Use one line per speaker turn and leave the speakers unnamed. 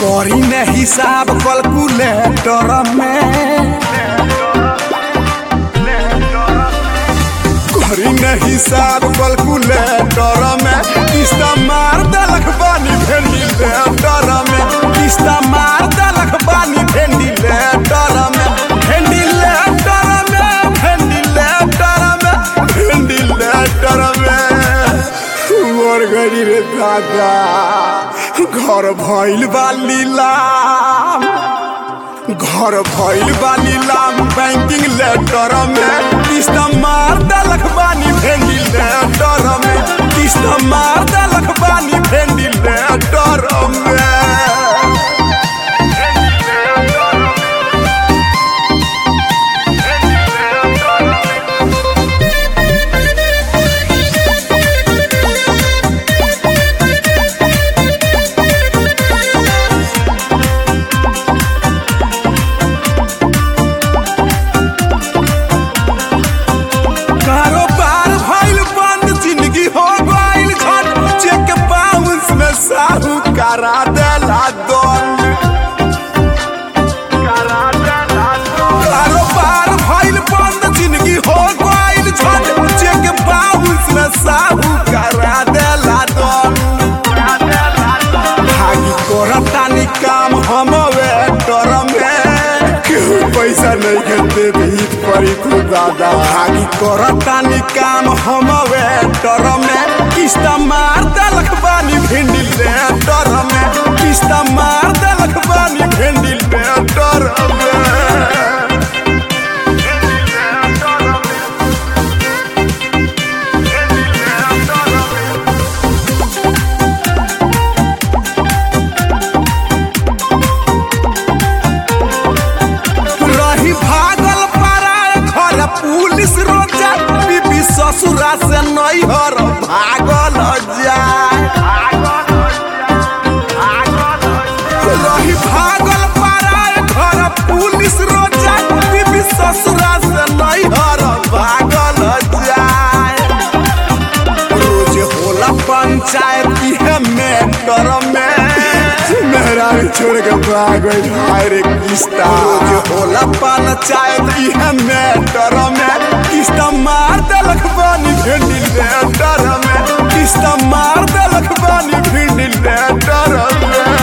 करी ने हिसाब कैलकुलेटर में करी ने हिसाब कैलकुलेटर में किस्त मार दलक बानी वेंटिलेटर में किस्त मार दलक बानी वेंटिलेटर में वेंटिलेटर में वेंटिलेटर में वेंटिलेटर में मोर गरी रे दादा घर भइल बा लीलाम घर भइल बा लीलाम बैंकिंग लेटर में किस्त मार दलक बानी वेंटिलेटर में किस्त मार दलक बानी वेंटिलेटर में कारोबार भइल बंद जिंदगी हो गइल झट चेक बाउंस में साहू करा देला दंड कारोबार भइल बंद जिंदगी हो गइल झट चेक बाउंस में साहू करा देला दंड भागी करतानी काम हम वेटर में केहू पैसा नहीं खेते भीत परी खुदादा भागी करतानी काम हम वेटर में किस्त मार दलक बानी भिंडी लेटर में किस्त मार दलक बानी भिंडी लेटर में रही भागल पराय घर पुलिस रोजा बीबी ससुरा से नैहर भागल जाए रही भागल पराय घर पुलिस रोजा बीबी ससुरा से नैहर भागल जाए रोज होला पंचायत इहे मेटर में मेहरा छोड़ के भाग गई हाय रे किस्ता रोज होला पंचायत इहे मेटर में किस्त मार दलक बानी भिंडी लेटर में किस्त मार दलक बानी भिंडी लेटर में